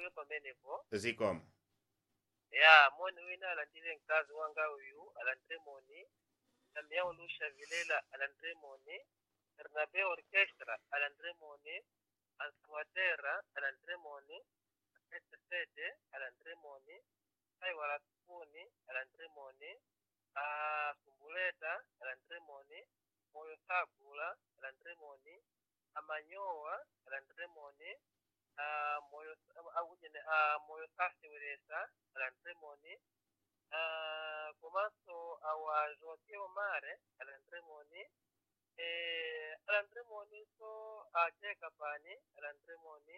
pambuyo pamenepo zikomo ya moni wina alandire mkazi wanga uyu alandire moni Damião Lucha Vilela alandire moni Bernabe Orchestra alandire moni Ansuatera alandire moni Sete Sede alandire moni Sai Warakuni alandire moni Ah, Kumbuleta alandire moni Moyo Sagula alandire moni Amanyoa alandire moni Ah, moyo awujene ah, moyo sasi weresa alandire moni Ah, komanso awa joke omare alandire moni eh, alandire moni so acheka pani alandire moni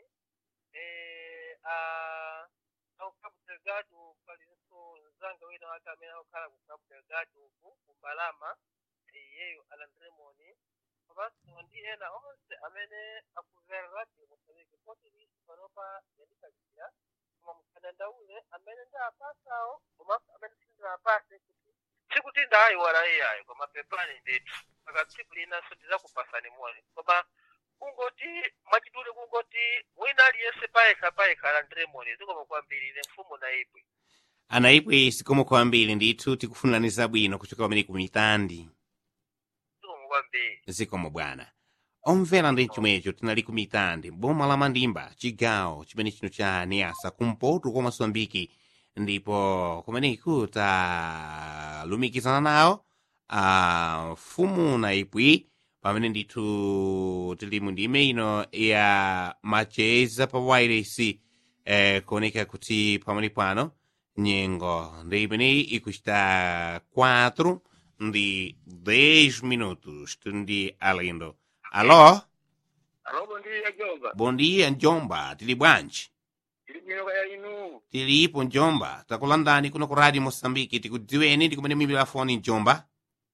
eh, ah, au Cabo Delgado palinso nzanga wina wake amene akukhala ku Cabo Delgado uku kumbalama iyeyo alandire moni komanso ndi ena onse amene akumvera radio mosambiki pote lisi panopa yandikalizira koma musadandaule amene ndapasawo komanso amene sindinapase kuti sikuti ndayiwala iyayo koma pepani ndithu saka tsiku linanso ndizakupasani moni koma kungoti mwachidule kungoti wina aliyense payekha payekha alandire moni zikomo kwambiri ine mfumu naibwe anaibwe zikomo kwambiri ndithu tikufunirani zabwino kuchoka pamene ku mitandi zikomo kwambiri zikomo bwana omvera ndi chomwecho tinali ku mitandi boma la mandimba chigawo chimene chino cha niasa kumpoto kwa mosambiki ndipo kumeneku talumikizana nawo a mfumu naibwi pamene ndithu tili mu ndime ino ya macheza pa wireless eh, kuoneka kuti pamene pano nyengo ndi imeneyi ikuchita 4 ndi 10 minutos ndi alendo alo alobo ndi yajomba bom dia njomba tili bwanji ili bwino kaya inu tilipo njomba takulandani kuno ku radio mosambiki tikudziweni ndi kumene muyimbira foni njomba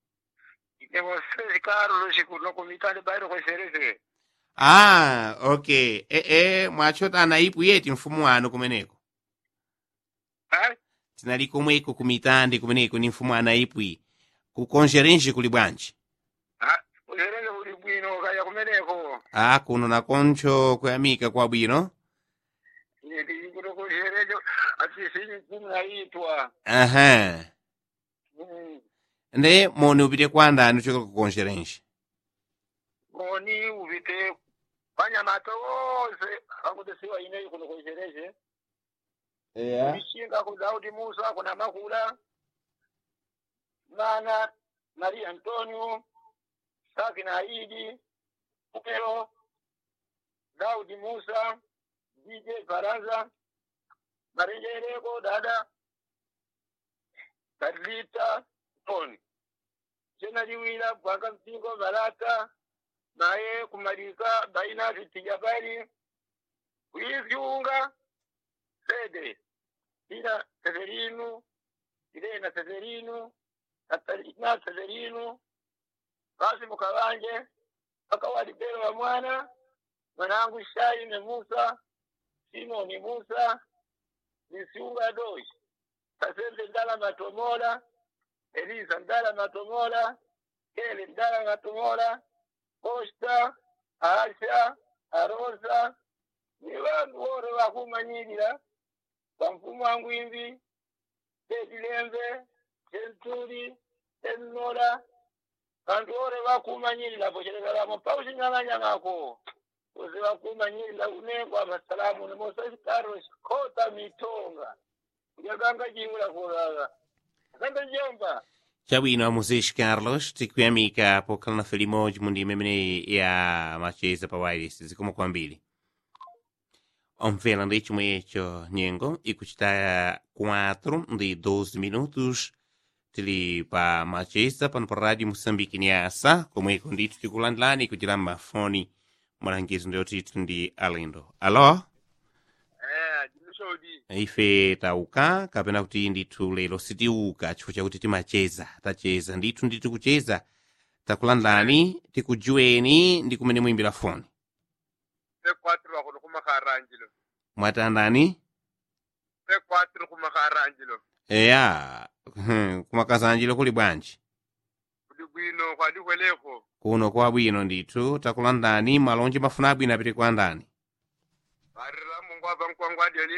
ine Sesi Carlos kuno kumitani bairo kwesereze ah okay ee mwachota anaipu yeti mfumu wanu kumeneko ha tinali komweko kumitandi kumeneko ni mfumu anaipwi ku konjerenji kuli bwanji ha kwesereze kuli bwino kaya kumeneko ah kuno nakoncho kuyamika kwabwino ine tili kuno kwesereze atisini mfumu naitwa aha Mm. nde moni upite kwa ndani uchoka ku konjerenji moni upite panyamato wonse akutesiwa ineyi kuno kwesereze yeah. Mishinga ku Daudi Musa kuna Makula Mana Maria Antonio Saki na Idi Upelo Daudi Musa DJ Baraza Marenjereko dada Kadlita Toni Jena liwila bwanga mpingo balata naye kumalika baina vitijabali kuivyunga sede ila Severino, Irena Severino, Katarina Severino, basi mukabanje mpaka walibero wa mwana mwanangu Shaine Musa, Simoni Musa, Nisiunga Doshi, Kasembe Ndala Matomola, Elisa Ndala Matomola, Kele Ndala Matomola, Costa, Asha, Arosa, ni vanhu vore vakumanyirira pamfumo wangu imvi tetilembe tenturi tennora vantu vore vakumanyirira pocherekaramo pauchinyang'anyang'ako kuzi vakumanyirira kunengwa masalamu nemosaikaros kota mitonga yakanga chiwula kurara akanga jomba chabwino amuzeshi carlos tikuyamika pokhala nafe limodzi mu ndime imene ya macheza pa wireless zikomo kwambiri omvera ndi chomwecho nyengo ikuchita 4 ndi 12 minutos tili pa macheza pano pa radio moçambique niasa komweko ndithu tikulandilani kuchira mafoni malangizo ndiyotithu ndi alendo alo eh jimisodi ife tauka kapena kuti ndithu lero sitiuka chifukwa chakuti timacheza tacheza ndithu ndithu kucheza takulandani tikujuweni ndi kumene muyimbira foni pekwatiro wakuno kumakharanjilo mwatandani pekwatiro kumakharanjilo eya kumakazanjiro kuli bwanji kuli bwino kwadikweleko kuno kwa bwino ndithu takulandani malonje mafuna abwino apite kwa ndani varira mungu ava nkwangwadi